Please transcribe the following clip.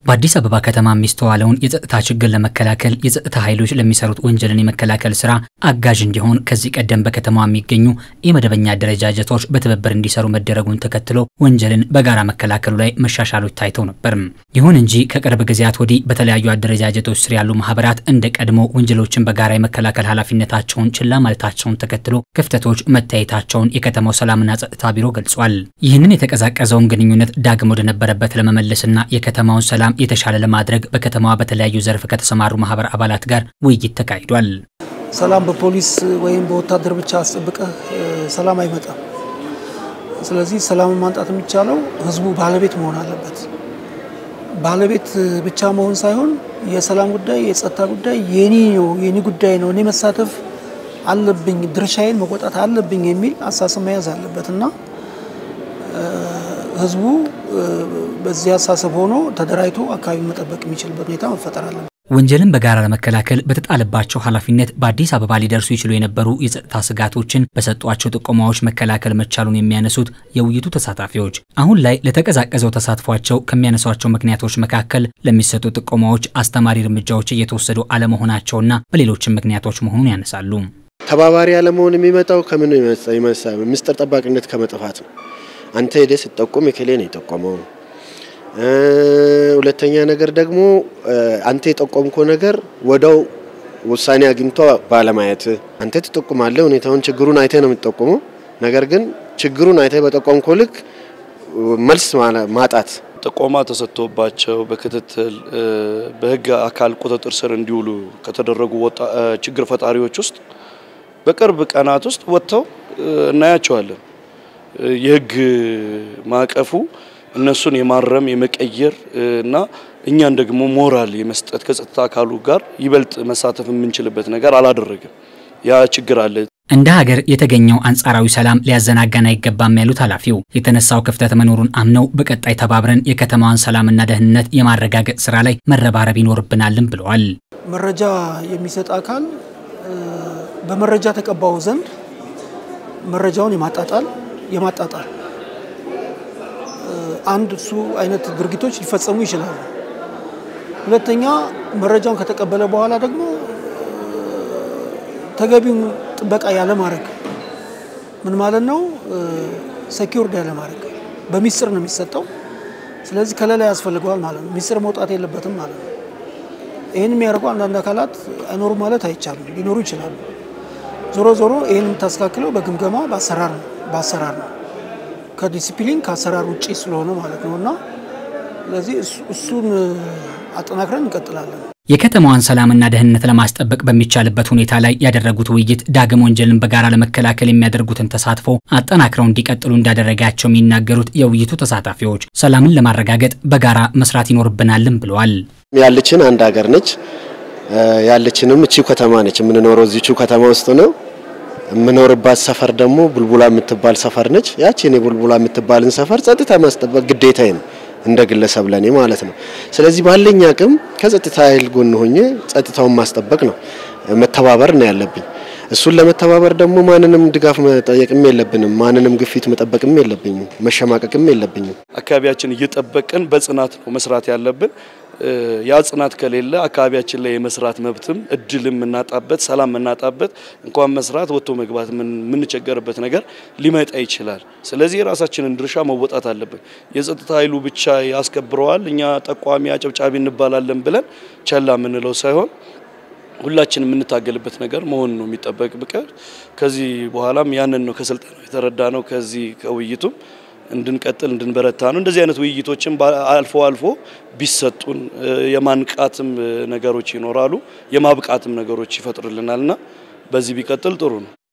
በአዲስ አበባ ከተማ የሚስተዋለውን የጸጥታ ችግር ለመከላከል የጸጥታ ኃይሎች ለሚሰሩት ወንጀልን የመከላከል ስራ አጋዥ እንዲሆን ከዚህ ቀደም በከተማዋ የሚገኙ የመደበኛ አደረጃጀቶች በትብብር እንዲሰሩ መደረጉን ተከትሎ ወንጀልን በጋራ መከላከሉ ላይ መሻሻሎች ታይተው ነበር። ይሁን እንጂ ከቅርብ ጊዜያት ወዲህ በተለያዩ አደረጃጀቶች ስር ያሉ ማህበራት እንደ ቀድሞ ወንጀሎችን በጋራ የመከላከል ኃላፊነታቸውን ችላ ማለታቸውን ተከትሎ ክፍተቶች መታየታቸውን የከተማው ሰላምና ጸጥታ ቢሮ ገልጿል። ይህንን የተቀዛቀዘውን ግንኙነት ዳግም ወደነበረበት ለመመለስና የከተማውን ሰላም የተሻለ ለማድረግ በከተማዋ በተለያዩ ዘርፍ ከተሰማሩ ማህበር አባላት ጋር ውይይት ተካሂዷል። ሰላም በፖሊስ ወይም በወታደር ብቻ አስጠብቀህ ሰላም አይመጣም። ስለዚህ ሰላምን ማምጣት የሚቻለው ህዝቡ ባለቤት መሆን አለበት። ባለቤት ብቻ መሆን ሳይሆን የሰላም ጉዳይ፣ የጸጥታ ጉዳይ የኔ ነው፣ የኔ ጉዳይ ነው፣ እኔ መሳተፍ አለብኝ፣ ድርሻዬን መቆጣት አለብኝ የሚል አሳሰብ መያዝ አለበት እና ህዝቡ በዚህ አሳሰብ ሆኖ ተደራጅቶ አካባቢ መጠበቅ የሚችልበት ሁኔታ መፈጠር አለበት። ወንጀልን በጋራ ለመከላከል በተጣለባቸው ኃላፊነት በአዲስ አበባ ሊደርሱ ይችሉ የነበሩ የጸጥታ ስጋቶችን በሰጧቸው ጥቆማዎች መከላከል መቻሉን የሚያነሱት የውይይቱ ተሳታፊዎች አሁን ላይ ለተቀዛቀዘው ተሳትፏቸው ከሚያነሷቸው ምክንያቶች መካከል ለሚሰጡ ጥቆማዎች አስተማሪ እርምጃዎች እየተወሰዱ አለመሆናቸውና በሌሎችም ምክንያቶች መሆኑን ያነሳሉ። ተባባሪ አለመሆን የሚመጣው ከምን ምስጢር ጠባቂነት ከመጥፋት ነው። አንተ ሄደህ ስትጠቁም የከሌ ነው የጠቆመው። ሁለተኛ ነገር ደግሞ አንተ የጠቆምከው ነገር ወደው ውሳኔ አግኝቶ ባለማየት አንተ ትጠቁማለህ። ሁኔታውን ችግሩን አይተህ ነው የምትጠቁመው። ነገር ግን ችግሩን አይተህ በጠቆምከው ልክ መልስ ማጣት ጥቆማ ተሰጥቶባቸው በክትትል በሕግ አካል ቁጥጥር ስር እንዲውሉ ከተደረጉ ችግር ፈጣሪዎች ውስጥ በቅርብ ቀናት ውስጥ ወጥተው እናያቸዋለን። የሕግ ማዕቀፉ እነሱን የማረም የመቀየር እና እኛን ደግሞ ሞራል የመስጠት ከጸጥታ አካሉ ጋር ይበልጥ መሳተፍ የምንችልበት ነገር አላደረግም። ያ ችግር አለ። እንደ ሀገር የተገኘው አንጻራዊ ሰላም ሊያዘናጋን አይገባም ያሉት ኃላፊው የተነሳው ክፍተት መኖሩን አምነው በቀጣይ ተባብረን የከተማዋን ሰላምና ደህንነት የማረጋገጥ ስራ ላይ መረባረብ ይኖርብናልም ብለዋል። መረጃ የሚሰጥ አካል በመረጃ ተቀባዩ ዘንድ መረጃውን የማጣጣል የማጣጣል አንድ እሱ አይነት ድርጊቶች ሊፈጸሙ ይችላሉ። ሁለተኛ መረጃውን ከተቀበለ በኋላ ደግሞ ተገቢውን ጥበቃ ያለማድረግ ምን ማለት ነው? ሴኪውርድ ያለማድረግ በሚስጥር ነው የሚሰጠው። ስለዚህ ከለላ ያስፈልገዋል ማለት ነው። ሚስጥር መውጣት የለበትም ማለት ነው። ይህን የሚያደርጉ አንዳንድ አካላት አይኖሩ ማለት አይቻልም፣ ሊኖሩ ይችላሉ። ዞሮ ዞሮ ይህን የምታስተካክለው በግምገማ በአሰራር ነው በአሰራር ነው ከዲሲፕሊን ከአሰራር ውጪ ስለሆነ ማለት ነው እና ስለዚህ እሱን አጠናክረን እንቀጥላለን። የከተማዋን ሰላምና ደህንነት ለማስጠበቅ በሚቻልበት ሁኔታ ላይ ያደረጉት ውይይት ዳግም ወንጀልን በጋራ ለመከላከል የሚያደርጉትን ተሳትፎ አጠናክረው እንዲቀጥሉ እንዳደረጋቸው የሚናገሩት የውይይቱ ተሳታፊዎች ሰላምን ለማረጋገጥ በጋራ መስራት ይኖርብናልም ብለዋል። ያለችን አንድ ሀገር ነች። ያለችንም እቺው ከተማ ነች። የምንኖረው እዚቹ ከተማ ውስጥ ነው። የምኖርባት ሰፈር ደግሞ ቡልቡላ የምትባል ሰፈር ነች። ያቺን የቡልቡላ የምትባልን ሰፈር ጸጥታ ማስጠበቅ ግዴታዬ ነው እንደ ግለሰብ ለኔ ማለት ነው። ስለዚህ ባለኝ አቅም ከጸጥታ ኃይል ጎን ሆኜ ጸጥታውን ማስጠበቅ ነው፣ መተባበር ነው ያለብኝ። እሱን ለመተባበር ደግሞ ማንንም ድጋፍ መጠየቅም የለብንም፣ ማንንም ግፊት መጠበቅም የለብኝም፣ መሸማቀቅም የለብኝም። አካባቢያችን እየጠበቅን በጽናት ነው መስራት ያለብን። ያ ጽናት ከሌለ አካባቢያችን ላይ የመስራት መብትም እድልም የምናጣበት ሰላም የምናጣበት እንኳን መስራት ወጥቶ መግባት የምንቸገርበት ነገር ሊመጣ ይችላል። ስለዚህ የራሳችንን ድርሻ መወጣት አለብን። የጸጥታ ኃይሉ ብቻ ያስከብረዋል፣ እኛ ጠቋሚ አጨብጫቢ እንባላለን ብለን ቸላ የምንለው ሳይሆን ሁላችን የምንታገልበት ነገር መሆን ነው የሚጠበቅ ብቀር ከዚህ በኋላም ያንን ነው ከስልጠናው የተረዳ ነው። ከዚህ ከውይይቱም እንድንቀጥል እንድንበረታ ነው። እንደዚህ አይነት ውይይቶችም አልፎ አልፎ ቢሰጡን የማንቃትም ነገሮች ይኖራሉ፣ የማብቃትም ነገሮች ይፈጥርልናልና በዚህ ቢቀጥል ጥሩ ነው።